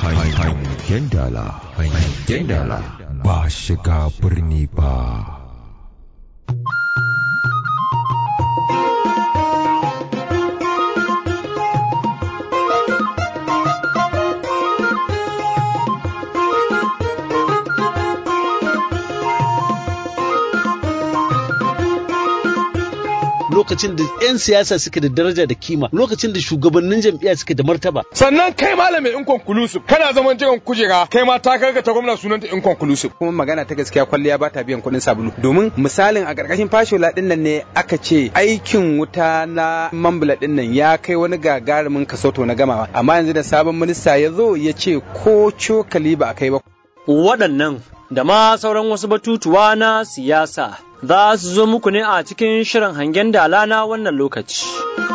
hangen dala hangen dala ba shiga birni ba lokacin da 'yan siyasa suke da daraja da kima lokacin da shugabannin jam'iyya suke da martaba sannan kai malamin inconclusive kana zaman jiran kujera kai ma ta karga ta gwamna sunanta inconclusive kuma magana ta gaskiya kwalliya ba ta biyan kuɗin sabulu domin misalin a ƙarƙashin fashola ɗin nan ne aka ce aikin wuta na mambula ɗin nan ya kai wani gagarumin kasoto na gamawa amma yanzu da sabon minista ya zo ya ce ko cokali ba a kai ba waɗannan da ma sauran wasu batutuwa na siyasa za su zo muku ne a cikin shirin hangen dala na wannan lokaci.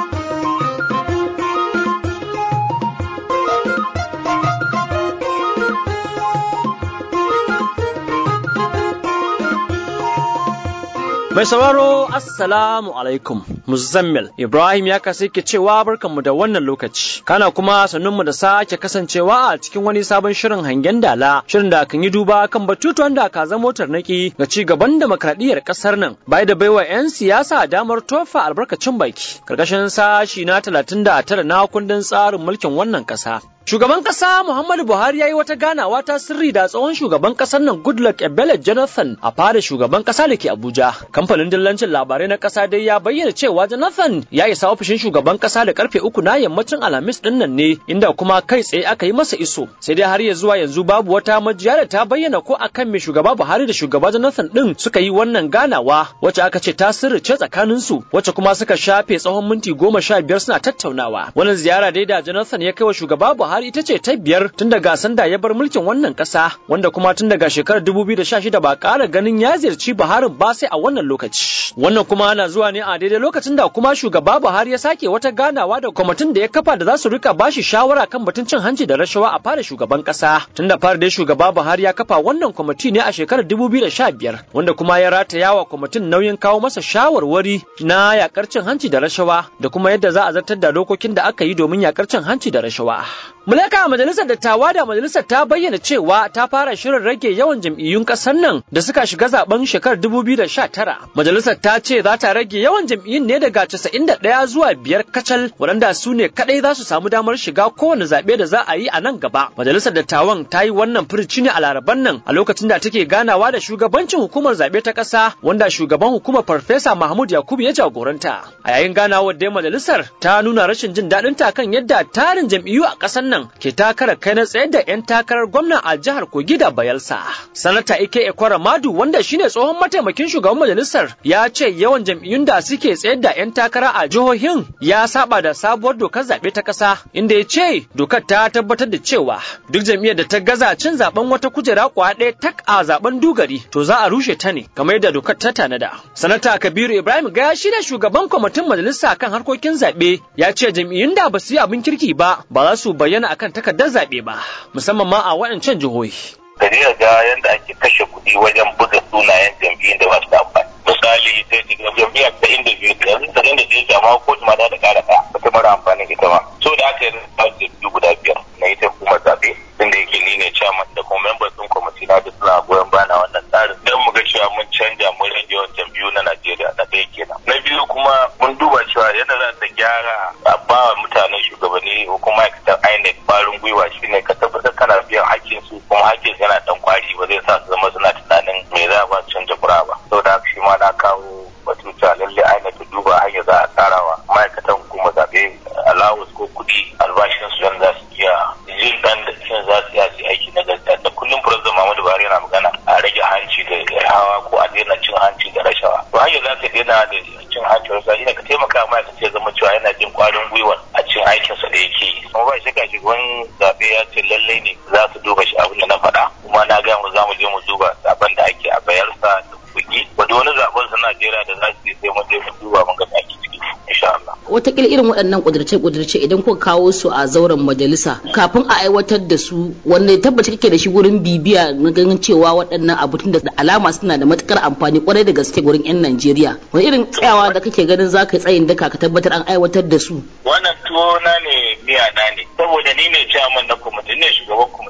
Mai sauraro Assalamu alaikum Muzammil Ibrahim ya kasa ke cewa barkanmu da wannan lokaci kana kuma sannunmu da sake kasancewa a cikin wani sabon shirin hangen dala shirin da kan yi duba kan batutuwan da ka zama tarnaki ga ci gaban demokradiyyar kasar nan bai da baiwa 'yan siyasa damar tofa albarkacin baki karkashin sashi na 39 na kundin tsarin mulkin wannan kasa Shugaban ƙasa Muhammadu Buhari ya yi wata ganawa ta sirri da tsohon shugaban ƙasar nan Goodluck Ebele Jonathan a fara shugaban ƙasa da ke Abuja. Kamfanin dillancin labarai na ƙasa dai ya bayyana cewa Jonathan ya isa ofishin shugaban ƙasa da karfe uku na yammacin Alhamis ɗin nan ne inda kuma kai tsaye aka yi masa iso. Sai dai har ya zuwa yanzu babu wata majiya da ta bayyana ko akan me shugaba Buhari da shugaba Jonathan ɗin suka yi wannan ganawa wacce aka ce ta sirrice tsakaninsu wacce kuma suka shafe tsawon minti goma sha biyar suna tattaunawa. Wannan ziyara dai da Jonathan ya kai wa shugaba Buhari Buhari ita ce ta biyar tun daga sanda ya bar mulkin wannan ƙasa wanda kuma tun daga shekarar 2016 ba ƙara ganin ya ziyarci Buhari ba sai a wannan lokaci. Wannan kuma ana zuwa ne a daidai lokacin da kuma shugaba Buhari ya sake wata ganawa da kwamitin da ya kafa da za su rika bashi shawara kan batun cin hanci da rashawa a fara shugaban ƙasa. Tun da fara dai shugaba Buhari ya kafa wannan kwamiti ne a shekarar 2015 wanda kuma ya rataya wa kwamitin nauyin kawo masa shawarwari na yakar cin hanci da rashawa da kuma yadda za a zartar da dokokin da aka yi domin yakar cin hanci da rashawa. Mulaka majalisar dattawa da majalisar ta bayyana cewa ta fara shirin rage yawan jam'iyyun ƙasar nan da suka shiga zaben shekarar 2019. Majalisar ta ce za ta rage yawan jam'iyyun ne daga 91 zuwa biyar kacal waɗanda su ne kaɗai za su samu damar shiga kowane zaɓe da za a yi a nan gaba. Majalisar dattawan ta yi wannan furici ne a laraban nan a lokacin da take ganawa da shugabancin hukumar zaɓe ta ƙasa wanda shugaban hukumar Farfesa Mahmud Yakubu ya jagoranta. A yayin ganawar da majalisar ta nuna rashin jin daɗin ta kan yadda tarin jam'iyyu a ƙasar nan ke takarar kai na tsayar da 'yan takarar gwamna a jihar Kogi da Bayelsa. Sanata Ike Ekwara Madu wanda shine tsohon mataimakin shugaban majalisar ya ce yawan jam'iyyun da suke tsayar da 'yan takara a jihohin ya saba da sabuwar dokar zaɓe ta ƙasa inda ya ce dokar ta tabbatar da cewa duk jam'iyyar da ta gaza cin zaben wata kujera kwa ɗaya tak a zaben dugari to za a rushe ta ne kamar yadda dokar ta tanada. Sanata Kabiru Ibrahim Gaya shine shugaban kwamitin majalisa kan harkokin zaɓe ya ce jam'iyyun da ba su yi abin kirki ba ba za su bayyana akan takardar zaɓe ba musamman ma a waɗancan jihohi. Gari ga yadda ake kashe kuɗi wajen buga sunayen jam'iyyun da masu amfani. Misali sai daga jam'iyyar ta inda biyu yanzu ta inda biyu jama'a ko ma da ƙara ɗaya wata mara amfani ita ma. So da aka yi jam'iyyu guda biyar na ita hukumar zaɓe inda yake ni ne chairman da kuma members ɗin kwamiti na duk suna goyon bana wannan tsarin. Don mu ga cewa mun canja mun rage yawan jam'iyyu na Najeriya na ɗaya kenan. Na biyu kuma mun duba cewa yana za ta gyara a ba wa mutanen shugabanni ko kuma ma'aikatan INEC ƙwarin gwiwa shine ka tabbatar kana biyan hakkin su kuma hakkin yana dan kwari ba zai sa su zama suna tunanin me za a ba canja kura ba. Saboda haka shi ma na kawo batuta lalle INEC ta duba hanyar za a tsarawa ma'aikatan hukumar zaɓe allowance ko kuɗi albashin su za su iya jin ɗan da cin za su iya su aiki na gaskiya da kullum Firazan Muhammadu Buhari yana magana a rage hanci da hawa ko a daina cin hanci da rashawa. To hanyar za ka daina da cin hanci da rashawa shine ka taimaka ma'aikaci ya zama cewa yana jin ƙwarin gwiwa a cin aikinsa da yake yi. Kuma ba shi kashi wani zaɓe ya ce lallai ne za su duba shi abin da na faɗa kuma na gaya mu za mu je mu duba zaben da ake a bayarsa da kuɗi. Wanda wani zaben su Najeriya da za su yi sai mu je mu duba mun ga me ake ciki insha Allah. Wataƙila irin waɗannan ƙudurce-ƙudurce idan kuka kawo su a zauren majalisa kafin a aiwatar da su wanda tabbaci kake da shi gurin bibiya na ganin cewa waɗannan abu tun da alama suna da matukar amfani kwarai da gaske gurin 'yan Najeriya. Wani irin tsayawa da kake ganin za ka yi tsayin daka ka tabbatar an aiwatar da su. Wannan tuwo na ne miya na ne saboda ni ne chairman na kwamiti ne shugaban kwamiti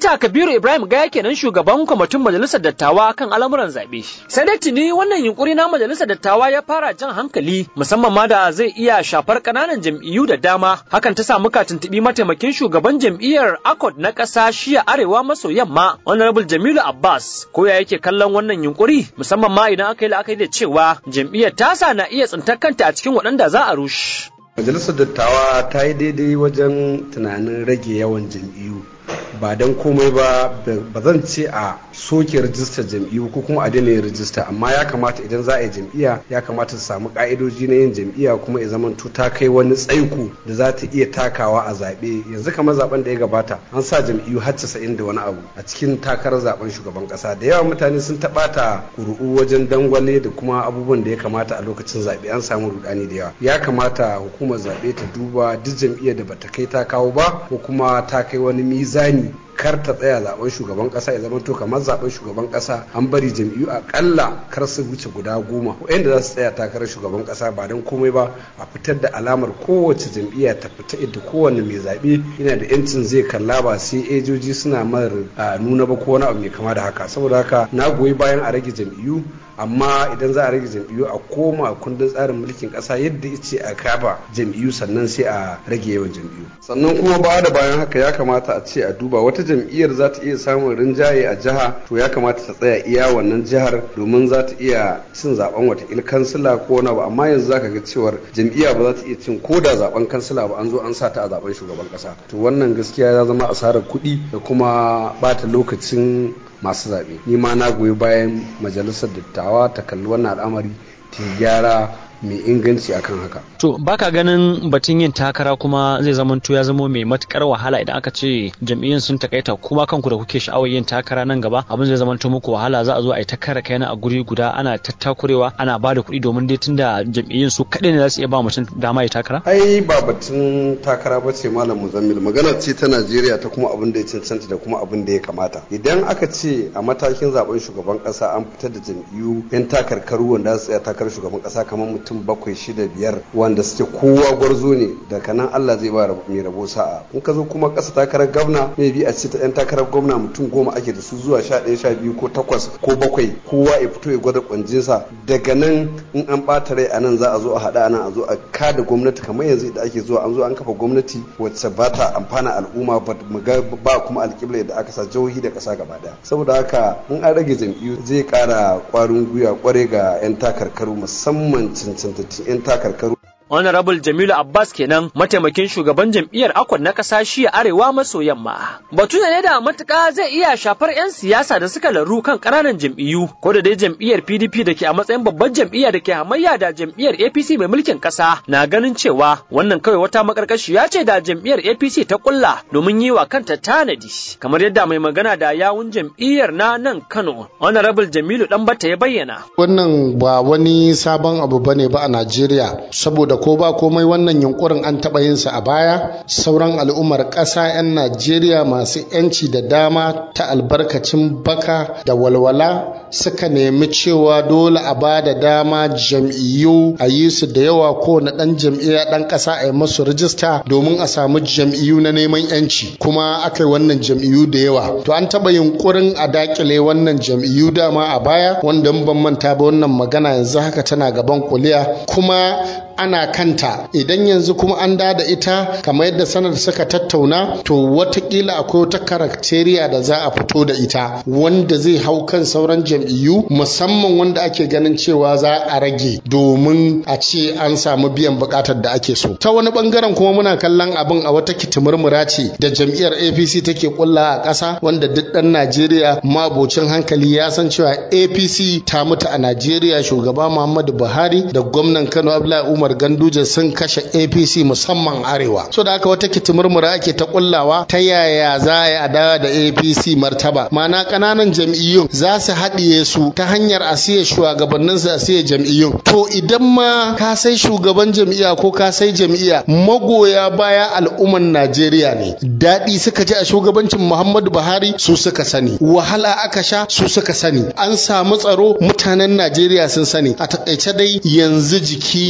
Sanata Kabiru Ibrahim Gaya kenan shugaban kwamitin majalisar dattawa kan al'amuran zaɓe. Sai dai tuni wannan yunkuri na majalisar dattawa ya fara jan hankali musamman ma da zai iya shafar ƙananan jam'iyyu da dama. Hakan ta sa muka tuntuɓi mataimakin shugaban jam'iyyar ACOT na ƙasa shiya arewa maso yamma Honorable Jamilu Abbas ko ya yake kallon wannan yunkuri musamman ma idan aka yi la'akari da cewa jam'iyyar tasa na iya tsintar kanta a cikin waɗanda za a rushe. majalisar dattawa ta yi daidai wajen tunanin rage yawan jam'iyyu ba don komai ba ba zan ce a soke rajistar jam'iyyu ko kuma a daina yin rajista amma ya kamata idan za a yi jam'iyya ya kamata su samu ka'idoji na yin jam'iyya kuma ya zama ta kai wani tsaiko da za ta iya takawa a zaɓe yanzu kamar zaben da ya gabata an sa jam'iyyu har casa'in da wani abu a cikin takarar zaben shugaban ƙasa da yawa mutane sun taɓata ƙuri'u wajen dangwale da kuma abubuwan da ya kamata a lokacin zaɓe an samu rudani da yawa ya kamata hukumar zaɓe ta duba duk jam'iyyar da bata kai ta kawo ba ko kuma ta kai wani mizani kar ta tsaya zaben shugaban kasa ya zama to kamar zaben shugaban kasa an bari jam'iyyu akalla kar su wuce guda goma wanda za su tsaya takarar shugaban kasa ba don komai ba a fitar da alamar kowace jam'iyya ta fita inda kowanne mai zaɓe yana da yancin zai kalla ba sai ejoji suna mar nuna ba ko wani abu mai kama da haka saboda haka na goyi bayan a rage jam'iyyu amma idan za a rage jam'iyyu a koma kundin tsarin mulkin kasa yadda ce a kaba jam'iyyu sannan sai a rage yawan jam'iyyu sannan kuma ba da bayan haka ya kamata a ce a duba wata jam'iyyar za ta iya samun rinjaye a jiha to ya kamata ta tsaya iya wannan jihar domin za ta iya cin zaben watakila kansila ko wani abu amma yanzu zaka ga cewar jam'iyya ba za ta iya cin ko da zaben kansila ba an zo an sa ta a zaben shugaban kasa to wannan gaskiya ya zama asarar kuɗi da kuma bata lokacin masu zaɓe ni ma na goyi bayan majalisar dattawa ta kalli wannan al'amari ta gyara mai inganci akan haka. To baka ganin batun yin takara kuma zai zamanto ya zama mai matukar wahala idan aka ce jam'iyyun sun takaita kuma kanku da kuke sha'awar yin takara nan gaba abin zai zamanto muku wahala za a zo a yi ta kare kaina a guri guda ana tattakurewa ana ba da kuɗi domin dai tunda jam'iyyun su kaɗai ne za su iya ba mutum dama ya takara? Ai ba batun takara ba ce malam Muzammil magana ce ta Najeriya ta kuma abin da ya cancanta da kuma abin da ya kamata. Idan aka ce a matakin zaben shugaban kasa an fitar da jam'iyyu 'yan takarkaru wanda za su tsaya takarar shugaban kasa kamar mutum mutum bakwai shida biyar wanda suke kowa gwarzo ne daga nan Allah zai ba mai rabo sa'a in ka zo kuma ƙasa takarar gwamna mai bi a ce ta yan takarar gwamna mutum goma ake da su zuwa sha ɗaya sha biyu ko takwas ko bakwai kowa ya fito ya gwada kwanjinsa daga nan in an ɓata rai a nan za a zo a haɗa nan a zo a kada gwamnati kamar yanzu da ake zuwa an zo an kafa gwamnati wacce ba ta amfana al'umma ba mu ga ba kuma alƙibla da aka sa jihohi da ƙasa gaba ɗaya saboda haka in an rage jam'iyyu zai ƙara ƙwarin gwiwa ƙware ga 'yan takarkaru musamman cancantattun 'yan takarkaru Honorable Jamilu Abbas kenan mataimakin shugaban jam'iyyar Akon na ƙasa shi Arewa maso yamma. Batu ne da matuƙa zai iya shafar 'yan siyasa da suka laru kan ƙananan jam'iyyu ko da dai jam'iyyar PDP da ke a matsayin babban jam'iyya da ke hamayya da jam'iyyar APC mai mulkin ƙasa na ganin cewa wannan kawai wata makarkashiya ce da jam'iyyar APC ta kulla domin yi wa kanta tanadi kamar yadda mai magana da yawun jam'iyyar na nan Kano Honorable Jamilu Danbata ya bayyana. Wannan ba wani sabon abu bane ba a Najeriya saboda ko ba komai wannan yunkurin an taɓa yin sa a baya sauran al'ummar ƙasa 'yan najeriya masu 'yanci da dama ta albarkacin baka da walwala suka nemi cewa dole a ba da dama jam'iyyu a yi su da yawa ko na ɗan jam'iyya ɗan ƙasa a yi masu rijista domin a samu jam'iyyu na neman 'yanci kuma aka yi wannan jam'iyyu da yawa to an taɓa yunkurin a dakile wannan jam'iyyu dama a baya wanda ban manta ba wannan magana yanzu haka tana gaban kuliya kuma ana kanta idan yanzu kuma an da da ita kamar yadda sanar suka tattauna to watakila akwai wata karakteriya da za a fito da ita wanda zai hau kan sauran jam'iyyu musamman wanda ake ganin cewa za a rage domin a ce an samu biyan bukatar da ake so ta wani bangaren kuma muna kallon abin a wata kitimurmura ce da jam'iyyar apc take kulla a ƙasa wanda duk ɗan najeriya mabocin hankali ya san cewa apc ta mutu a najeriya shugaba muhammadu buhari da gwamnan kano abdullahi umar ganduje sun kashe apc musamman arewa so da haka wata kitimurmura ake ta kullawa ta yaya za a yi adawa da apc martaba mana kananan jam'iyyun za su haɗiye su ta hanyar a siya shugabannin su a siya jam'iyyun to idan ma ka sai shugaban jam'iyya ko ka sai jam'iyya magoya baya al'umman najeriya ne daɗi suka ji a shugabancin muhammadu buhari su suka sani wahala aka sha su suka sani an samu tsaro mutanen najeriya sun sani a takaice dai yanzu jiki magayi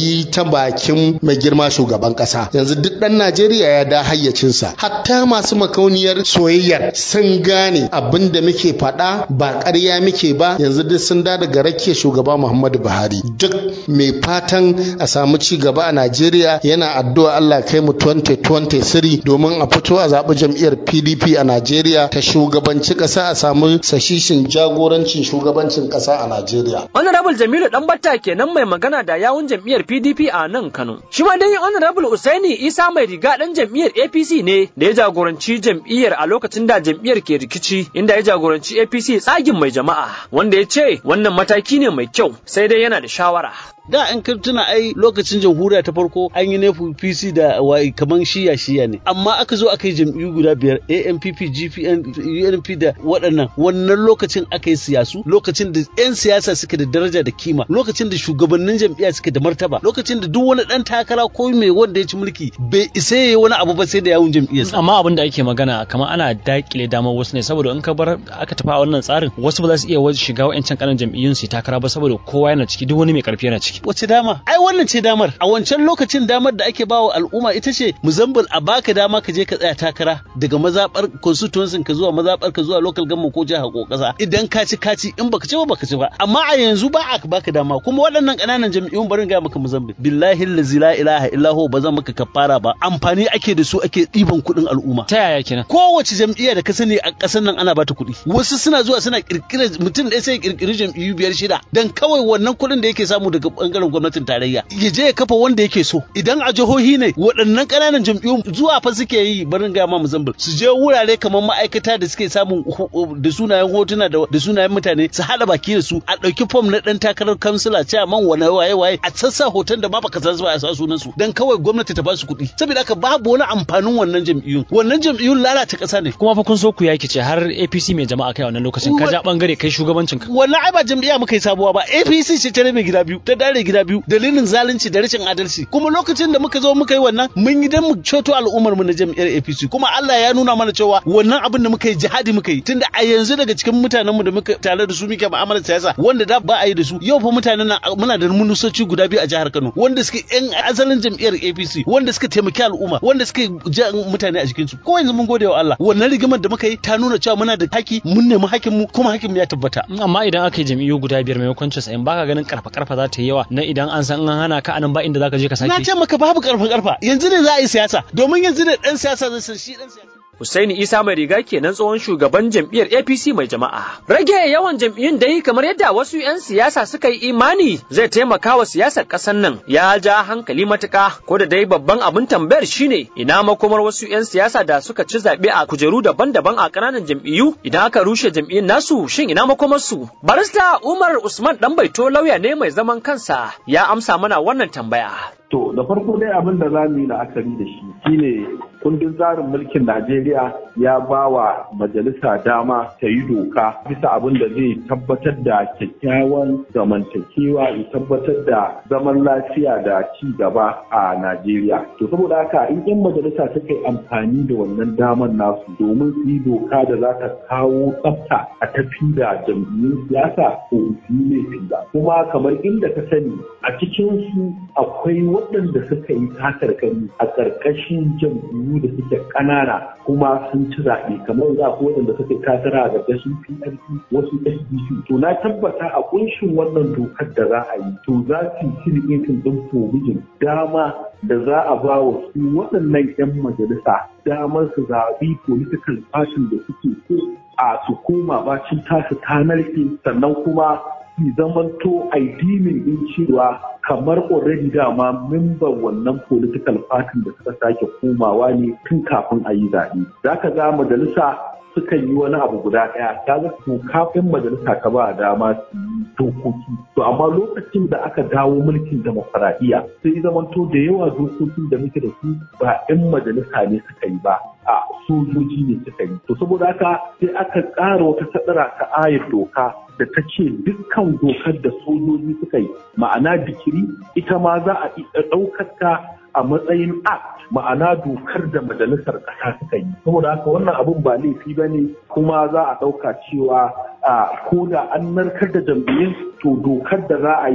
yi ta bakin mai girma shugaban kasa yanzu duk dan Najeriya ya da hayyacinsa hatta masu makauniyar soyayyar sun gane abin da muke faɗa ba ƙarya muke ba yanzu duk sun da daga rake shugaba Muhammadu Buhari duk mai fatan a samu ci gaba a Najeriya yana addu'a Allah kai mu 2023 domin a fito a zaɓi jam'iyyar PDP a Najeriya ta shugabanci ƙasa a samu sashishin jagorancin shugabancin ƙasa a Najeriya. Honorable Jamilu Danbatta kenan mai magana da yawun jam'iyyar PDP a nan Kano. Shi ma dai Honorable Usaini Isa mai riga dan jam'iyyar APC ne da ya jagoranci jam'iyyar a lokacin da jam'iyyar ke rikici inda ya jagoranci APC tsagin mai jama'a wanda ya ce wannan mataki ne mai kyau sai dai yana da shawara. da an tuna ai lokacin jamhuriya ta farko an yi nefu pc da wai kaman shiya shiya ne amma aka zo aka yi jam'iyyu guda biyar ampp gpn unp da waɗannan wannan lokacin aka yi siyasu lokacin da 'yan siyasa suke da daraja da kima lokacin da shugabannin jam'iyya suke da martaba lokacin da duk wani ɗan takara ko mai wanda ya ci mulki bai isa ya yi wani abu ba sai da yawun jam'iyyarsa amma abin da ake magana kamar ana dakile damar wasu ne saboda in ka bar aka tafi a wannan tsarin wasu ba za su iya shiga wa'ancan kanan jam'iyyun su takara ba saboda kowa yana ciki duk wani mai karfi yana ciki wace dama ai wannan ce damar a wancan lokacin damar da ake bawa al'umma ita ce muzambul a baka dama ka je ka tsaya takara daga mazabar constituency ka zuwa mazabar ka zuwa local government ko jiha ko kasa idan ka ci ka ci in baka ci ba baka ci ba amma a yanzu ba a baka dama kuma waɗannan ƙananan jam'iyyun barin ga maka muzambul billahi allazi la ilaha illa huwa ba zan maka kafara ba amfani ake da su ake ɗiban kuɗin al'umma ta yaya kenan kowace jam'iyya da ka sani a ƙasar nan ana bata kuɗi wasu suna zuwa suna kirkira mutum ɗaya sai kirkiri jam'iyyu biyar shida dan kawai wannan kuɗin da yake samu daga bangaren gwamnatin tarayya ya je ya kafa wanda yake so idan a jihohi ne waɗannan ƙananan jam'iyyun zuwa fa suke yi barin ga ma Mozambique su je wurare kamar ma'aikata da suke samun da sunayen hotuna da sunayen mutane su haɗa baki da su a ɗauki fom na ɗan takarar kansila man wani waye waye a sassa hoton da ma baka san su ba a sa sunan su dan kawai gwamnati ta ba su kuɗi saboda haka babu wani amfanin wannan jam'iyyun wannan jam'iyyun lalata ƙasa ne kuma fa kun so ku yaki ce har APC mai jama'a kai wannan lokacin ka ja bangare kai shugabancin ka wannan ai ba jam'iyya muka yi sabuwa ba APC ce ta rabe gida biyu ta dare gida biyu dalilin zalunci da rashin adalci kuma lokacin da muka zo muka yi wannan mun yi dan mu ceto al'ummar mu na jam'iyyar APC kuma Allah ya nuna mana cewa wannan abin da muka yi jihadi muka yi tunda a yanzu daga cikin mutanen mu da muka tare da su muke mu'amalar siyasa wanda da ba a yi da su yau fa mutanen nan muna da munusoci guda biyu a jihar Kano wanda suke yan asalin jam'iyyar APC wanda suka taimaki al'umma wanda suka ja mutane a jikin su ko yanzu mun gode wa Allah wannan rigimar da muka yi ta nuna cewa muna da haki mun nemi hakin mu kuma hakin mu ya tabbata amma idan aka yi jam'iyyu guda biyar maimakon 90 baka ganin karfa karfa za ta yi yawa na idan an san an hana ka anan ba inda zaka je ka sake na ce maka babu karfa karfa yanzu ne za a yi siyasa domin yanzu ne dan siyasa zai san shi dan siyasa Husaini Isa mai riga kenan tsohon shugaban jam'iyyar APC mai jama'a. Rage yawan jam'iyyun dai kamar yadda wasu 'yan siyasa suka yi imani zai taimaka wa siyasar ƙasar nan ya ja hankali matuƙa ko da dai babban abin tambayar shine ina makomar wasu 'yan siyasa da suka ci zaɓe a kujeru daban-daban a ƙananan jam'iyyu idan aka rushe jam'iyyun nasu shin ina makomar su? Barista Umar Usman dan baito lauya ne mai zaman kansa ya amsa mana wannan tambaya. To da farko dai abin da za mu yi la'akari da shi shine kundin tsarin mulkin Najeriya ya ba wa majalisa dama ta yi doka bisa abin da zai tabbatar da kyakkyawan zamantakewa ya tabbatar da zaman lafiya da ci gaba a Najeriya. To saboda haka in 'yan majalisa suka yi amfani da wannan daman nasu domin su yi doka da za ta kawo tsafta a tafi da jam'iyyun siyasa ko su yi laifin ba. Kuma kamar inda ka sani a cikin su akwai waɗanda suka yi takarkari a ƙarƙashin jam'iyyu da suke ƙanana kuma sun ci zaɓe kamar za ku waɗanda suka yi takara a ƙarƙashin PRP wasu SDC to na tabbata a ƙunshin wannan dokar da za a yi to za su yi sirriƙin ɗin provision dama da za a ba wa su waɗannan 'yan majalisa damar su zaɓi political party da suke so a su koma bacin tasu ta narke sannan kuma su zamanto aidimin din cewa kamar already dama memban wannan political party da suka sake komawa ne tun kafin a yi zaɓe. Za ka ga majalisa sukan yi wani abu guda ɗaya ta ga kafin majalisa ka ba dama su yi dokoki to amma lokacin da aka dawo mulkin demokuraɗiyya sai zamanto da yawa dokokin da muke da su ba 'yan majalisa ne suka yi ba a sojoji ne suka yi to saboda haka sai aka ƙara wata sadara ta ayar doka da ta ce dukkan dokar da sojoji suka yi ma'ana dikiri ita ma za a iya ɗaukar ta a matsayin act ma'ana dokar da majalisar ƙasa suka yi saboda haka wannan abun ba laifi ba ne kuma za a ɗauka cewa ko da an narkar da jam'iyyun to dokar da za a yi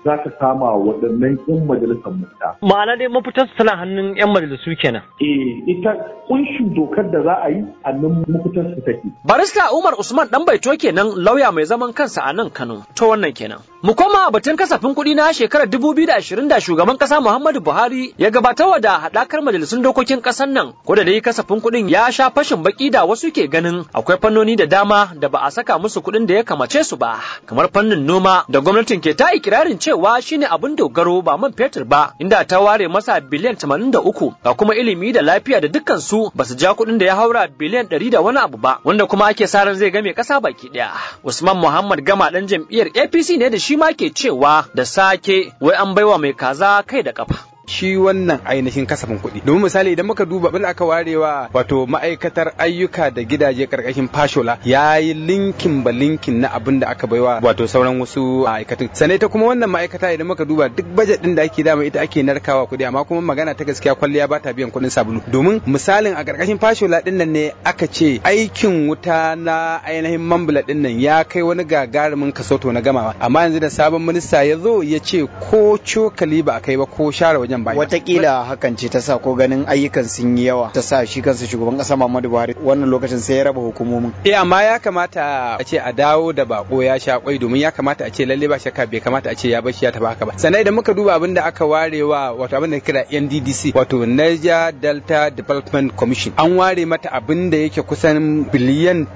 za ka sama waɗannan 'yan majalisar mutta. Ma'ana dai mafitar tana hannun 'yan majalisu kenan. Eh, ita kunshin dokar da za a yi a nan mafitar su take. Barista Umar Usman dan baito kenan lauya mai zaman kansa a nan Kano. To wannan kenan. Mu koma batun kasafin kuɗi na shekarar 2020 da shugaban ƙasa Muhammadu Buhari ya gabatarwa da haɗakar majalisun dokokin ƙasar nan. Ko da dai kasafin kuɗin ya sha fashin baki da wasu ke ganin akwai fannoni da dama da ba a saka musu kuɗin da ya kamace su ba. Kamar fannin noma da gwamnatin ke ta ikirarin cewa shine abin dogaro ba man fetur ba inda ta ware masa biliyan 83 ga kuma ilimi da lafiya da dukkan su ba su ja kuɗin da ya haura biliyan 100 da wani abu ba wanda kuma ake sa ran zai game ƙasa baki ɗaya. Usman Muhammad Gama ɗan jam'iyyar APC ne da shi ma ke cewa da sake wai an baiwa mai kaza kai da kafa. shi wannan ainihin kasafin kuɗi domin misali idan muka duba bil aka warewa wato ma'aikatar ayyuka da gidaje karkashin fashola ya yi linkin ba linkin na abin da aka baiwa wato sauran wasu ma'aikatun sanai ta kuma wannan ma'aikata idan muka duba duk bajet din da ake dama ita ake narkawa kuɗi amma kuma magana ta gaskiya kwalliya ba ta biyan kuɗin sabulu domin misalin a karkashin fashola din nan ne aka ce aikin wuta na ainihin mambula din nan ya kai wani gagarumin kasoto na gamawa amma yanzu da sabon minista ya zo ya ce ko cokali ba a kai ba ko share wajen bayan. Watakila hakan ce ta sa ko ganin ayyukan sun yi yawa ta sa shi kansa shugaban kasa Muhammadu Buhari wannan lokacin sai ya raba hukumomin. Eh amma ya kamata a ce a dawo da bako ya sha kwai domin ya kamata a ce lalle ba shakka bai kamata a ce ya bashi ya taba haka ba. Sannan idan muka duba abin da aka ware wa wato abin da kira NDDC wato Niger Delta Development Commission an ware mata abin da yake kusan biliyan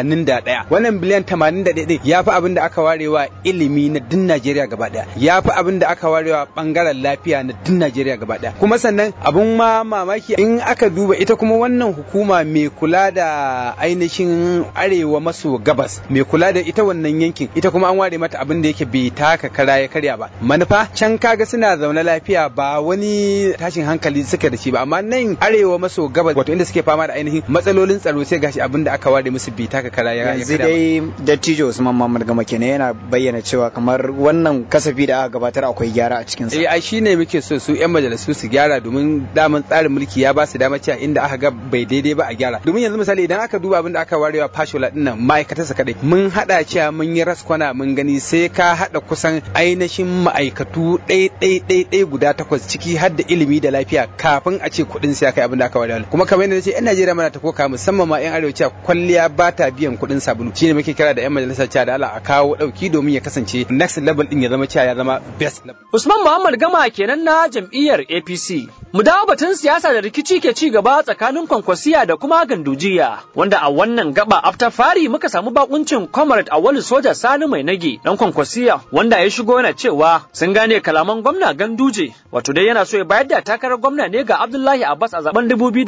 81. Wannan biliyan 81 ya fi abin da aka ware wa ilimi na din Najeriya gaba daya. Ya fi abin da aka ware wa bangaren lafiya na din Najeriya gaba ɗaya. Kuma sannan abun ma mamaki in aka duba ita kuma wannan hukuma mai kula da ainihin arewa maso gabas mai kula da ita wannan yankin ita kuma an ware mata abin da yake bai taka kara ya karya ba. Manufa can kaga suna zaune lafiya ba wani tashin hankali suka da shi ba amma nan arewa maso gabas wato inda suke fama da ainihin matsalolin tsaro sai gashi abin da aka ware musu bai taka kara ya Yanzu dai dattijo Usman Muhammad Gama kenan yana bayyana cewa kamar wannan kasafi da aka gabatar akwai gyara a cikin sa. Eh ai shine muke so su 'yan majalisu su gyara domin daman tsarin mulki ya ba su dama cewa inda aka ga bai daidai ba a gyara domin yanzu misali idan aka duba abin da aka warewa fashola din nan ma'aikatar sa kadai mun hada cewa mun yi raskwana mun gani sai ka hada kusan ainihin ma'aikatu ɗai ɗai ɗai ɗai guda takwas ciki har da ilimi da lafiya kafin a ce kuɗin sai kai abin da aka warewa kuma kamar yadda ce 'yan Najeriya mana ta koka musamman ma 'yan arewa cewa kwalliya ba ta biyan kuɗin sabulu shine muke kira da 'yan majalisa cewa da Allah a kawo ɗauki domin ya kasance next level din ya zama cewa ya zama best level. Usman Muhammad Gama kenan na jam'iyyar APC. Mu dawo batun siyasa da rikici ke ci gaba tsakanin Kwankwasiya da kuma Gandujiya, wanda a wannan gaba after fari muka samu bakuncin Comrade Awolu Soja Sani Mai Nage dan Kwankwasiya wanda ya shigo yana cewa sun gane kalaman gwamna Ganduje, wato dai yana so ya bayar da takarar gwamna ne ga Abdullahi Abbas a zaben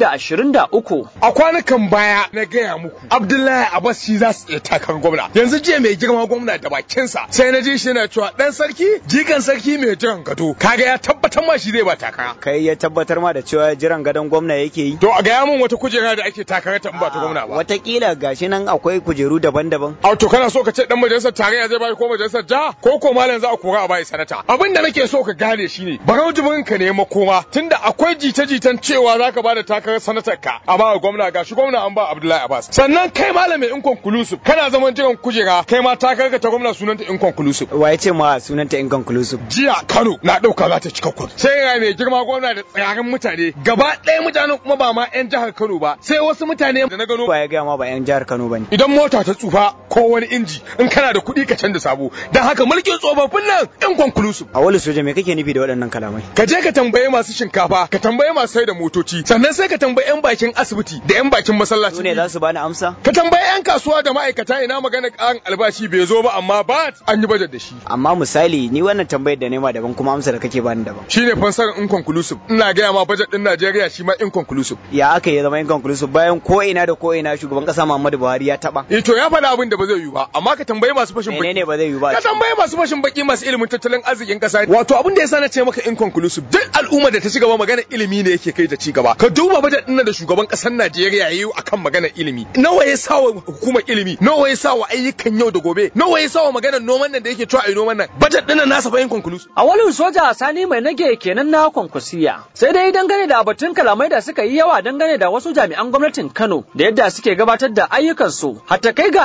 2023. A kwanukan baya na gaya muku Abdullahi Abbas shi za su iya takarar gwamna. Yanzu jiya mai girma gwamna da bakinsa sai na ji shi yana cewa dan sarki jikan sarki mai jiran gado kaga ya tabbatar ma shi zai ba takara. Kai ya tabbatar ma da cewa jiran gadon gwamna yake yi. To a gaya min wata kujera da ake takarar ta in ba ta gwamna ba. Watakila gashi nan akwai kujeru daban-daban. A to kana so ka ce dan majalisar tarayya zai bai ko majalisar jiha ko ko malam za a kora a bai sanata. Abin da nake so ka gane shine barau jibrin ka ne makoma tunda akwai jita-jitan cewa zaka bada takarar sanatar ka a ba gwamna gashi gwamna an ba Abdullahi Abbas. Sannan kai malamin inconclusive kana zaman jiran kujera kai ma takarar ka ta gwamna sunanta inconclusive. Wa ya ce ma sunanta inconclusive? Jiya Kano na dauka za ta cika kun. Sai ya mai girma gwamna da tsirarin mutane gaba ɗaya mutanen kuma ba ma 'yan jihar Kano ba sai wasu mutane da na gano. Ba ya gaya ma ba 'yan jihar Kano ba ne. Idan mota ta tsufa ko wani inji in kana da kuɗi ka canza sabo don haka mulkin tsofaffin nan inconclusive. A wani soja me kake nufi da waɗannan kalamai? Ka je ka tambaye masu shinkafa ka tambaye masu sai da motoci sannan sai ka tambaye 'yan bakin asibiti da 'yan bakin masallaci. Su ne za su bani amsa? Ka tambaye 'yan kasuwa da ma'aikata ina magana ƙarin albashi bai zo ba amma ba an yi bajet da shi. Amma misali ni wannan tambayar da nema daban kuma amsa da kake bani daban. Shine fansar inconclusive ina gaya ma bajet din Najeriya shi ma inconclusive. Ya aka ya zama inconclusive bayan ko ina da ko ina shugaban kasa Muhammadu Buhari ya taba. Eh to ya faɗa abin da ba zai yi ba amma ka tambaye masu fashin baki. Menene ba zai yi ba? Ka tambaye masu fashin baki masu ilimin tattalin arzikin kasa. Wato abin da yasa na ce maka inconclusive duk al'umma da ta ci gaba magana ilimi ne yake kai da ci gaba. Ka duba bajet din da shugaban kasar Najeriya yayi akan magana ilimi. Nawa ya sawa hukumar ilimi? Nawa ya sawa ayyukan yau da gobe? Nawa ya sawa maganar noman nan da yake cewa ai noman nan? Bajet din nan nasa fa inconclusive. A wani soja Sani mai nage kenan na kwankwasiya. Sai dai dangane da batun kalamai da suka yi yawa dangane da wasu jami'an gwamnatin Kano da yadda suke gabatar da ayyukansu. Hatta kai ga ana jan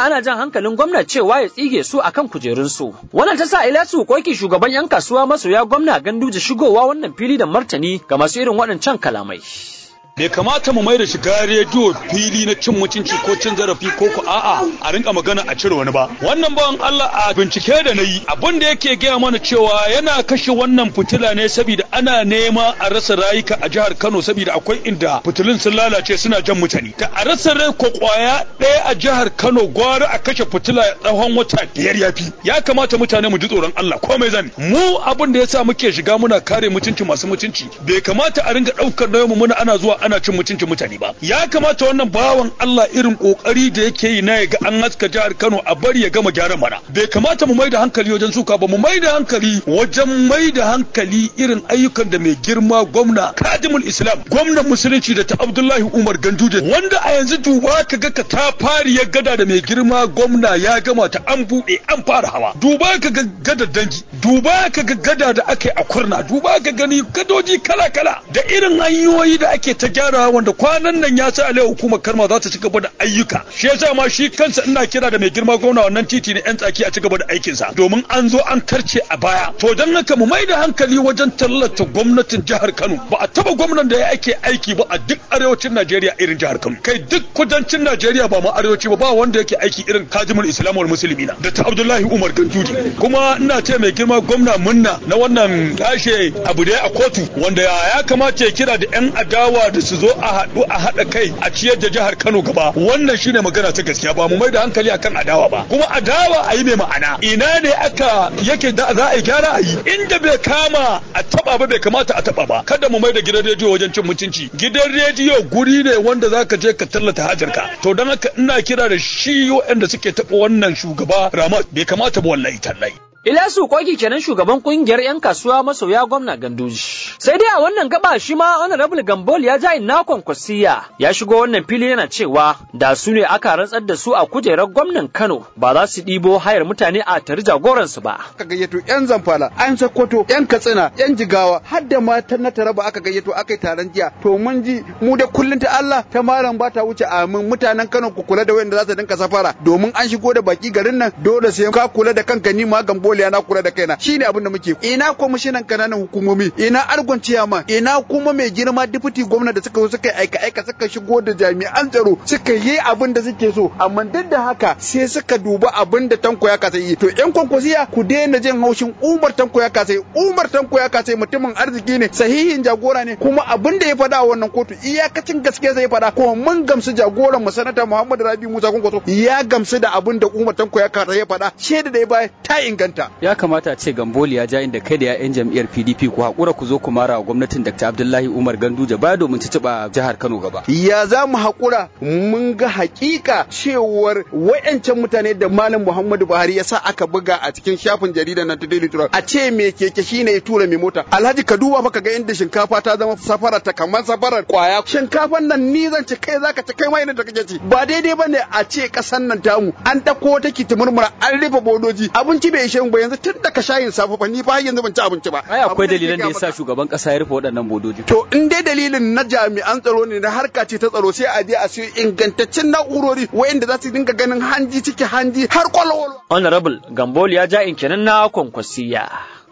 hankalin gwamna cewa ya tsige su akan kujerunsu. Wannan ta sa Ilyasu Koki shugaban 'yan kasuwa masoya gwamna Ganduje shigowa wannan fili da martani ga masu irin waɗancan kalamai. bai kamata mu mai da shiga rediyo fili na cin mutunci ko cin zarafi ko ko a'a a rinka magana a cire wani ba wannan bawan Allah a bincike da na yi abin da yake gaya mana cewa yana kashe wannan fitila ne saboda ana nema a rasa rayuka a jihar Kano saboda akwai inda fitilun sun lalace suna jan mutane da a rasa rai ko kwaya ɗaya a jihar Kano gwara a kashe fitila tsawon wata biyar ya fi ya kamata mutane mu ji tsoron Allah komai zan mu abin da yasa muke shiga muna kare mutunci masu mutunci bai kamata a ringa ɗaukar nauyinmu mu muna ana zuwa ana cin mutuncin mutane ba ya kamata wannan bawan Allah irin kokari da yake yi na ga an haska jihar Kano a bari ya gama gyaran mana bai kamata mu maida hankali wajen suka ba mu maida hankali wajen maida hankali irin ayyukan da mai girma gwamna Kadimul Islam gwamnan musulunci da ta Abdullahi Umar Ganduje wanda a yanzu duba ka ga ka ta fari ya gada da mai girma gwamna ya gama ta an buɗe an fara hawa duba ka ga gada dangi duba ka ga gada da ake a kurna duba ka gani gadoji kala kala da irin hanyoyi da ake ta gyara wanda kwanan nan ya sa alai hukumar karma za ta ci gaba da ayyuka shi yasa ma shi kansa ina kira da mai girma gwamna wannan titi ne yan tsaki a ci gaba da aikin sa domin an zo an karce a baya to dan haka mu mai da hankali wajen tallata gwamnatin jihar Kano ba a taba gwamnan da ya ake aiki ba a duk arewacin Najeriya irin jihar Kano kai duk kudancin Najeriya ba ma arewaci ba ba wanda yake aiki irin Kajimul Islam wal Muslimina da ta Abdullahi Umar Ganduje kuma ina ce mai girma gwamna munna na wannan kashe abu da a kotu wanda ya kamata ya kira da yan adawa da su zo a haɗu a haɗa kai a ciyar da jihar Kano gaba wannan shine magana ta gaskiya ba mu mai da hankali akan adawa ba kuma adawa a yi mai ma'ana ina ne aka yake da za a yi gyara a yi inda bai kama a taba ba bai kamata a taba ba kada mu mai da gidan rediyo wajen cin mutunci gidan rediyo guri ne wanda zaka je ka tallata hajarka to don haka ina kira da shi waɗanda suke taɓa wannan shugaba Ramat bai kamata ba wallahi tallahi Ilyasu Koki kenan shugaban kungiyar 'yan kasuwa masoya gwamna Ganduji. Sai dai a wannan gaba shi ma Honorable Gambol ya ja inna kwankwasiya ya shigo wannan fili yana cewa da su ne aka rantsar da su a kujerar gwamnan Kano ba za su ɗibo hayar mutane a tari jagoransu ba. Aka gayyato 'yan zamfara, 'yan Sokoto, 'yan Katsina, 'yan Jigawa, har da matan na Taraba aka gayyato aka yi taron jiya. To mun ji mu da kullun ta Allah ta malam ba ta wuce amin mutanen Kano ku kula da wanda za su dinka safara domin an shigo da baki garin nan dole sai ka kula da kanka ni ma Gambol dole na kula da kaina shine abin da muke ina kwamishinan kananan hukumomi ina argon ciyama ina kuma mai girma deputy gwamna da suka zo suka yi aika aika suka shigo da jami'an tsaro suka yi abin da suke so amma duk da haka sai suka duba abin da tanko ya kasa yi to yan kwankwasiya ku daina jin haushin umar tanko ya kasa yi umar tanko ya kasa yi mutumin arziki ne sahihin jagora ne kuma abin da ya faɗa a wannan kotu iyakacin gaske zai faɗa kuma mun gamsu jagoran mu sanata muhammadu rabi musa kwankwaso ya gamsu da abin da umar tanko ya kasa ya faɗa shaida da ya baya ta inganta ya kamata a ce gamboli ya ja inda kai da 'ya'yan jam'iyyar pdp ku haƙura ku zo ku mara wa gwamnatin dr abdullahi umar ganduje baya domin ci ciba jihar kano gaba ya za mu haƙura mun ga hakika cewar wayancan mutane da malam muhammadu buhari ya sa aka buga a cikin shafin jaridar nan ta daily trust a ce me keke shine ya tura mai mota alhaji ka duba maka ga inda shinkafa ta zama safara ta kamar safarar kwaya shinkafan nan ni zan ci kai zaka ci kai ma idan kake ci ba daidai bane a ce kasan nan tamu an dako take ta murmura an rufe bodoji abinci bai ishe mu ba yanzu tun da ka shayin safe fa ni fa yanzu ban ci abinci ba ai akwai dalilan da yasa shugaban kasa ya rufe waɗannan bodoji to in dai dalilin na jami'an tsaro ne na harka ce ta tsaro sai a je a siyo ingantaccen na'urori wayanda za su dinga ganin hanji ciki hanji har kwalwalo Honorable Gambol ya ja in kenan na kwankwasiya.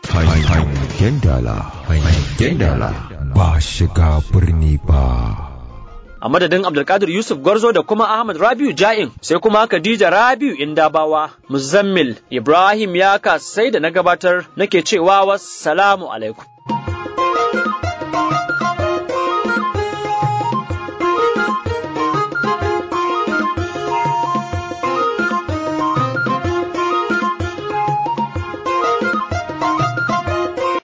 Hangen dala, hangen dala, ba shiga birni ba. a madadin Abdulkadir Yusuf Gwarzo da kuma Ahmad Rabiu Ja'in sai kuma Khadija Rabiu Indabawa Muzammil Ibrahim Yaka sai da na gabatar nake cewa wassalamu alaikum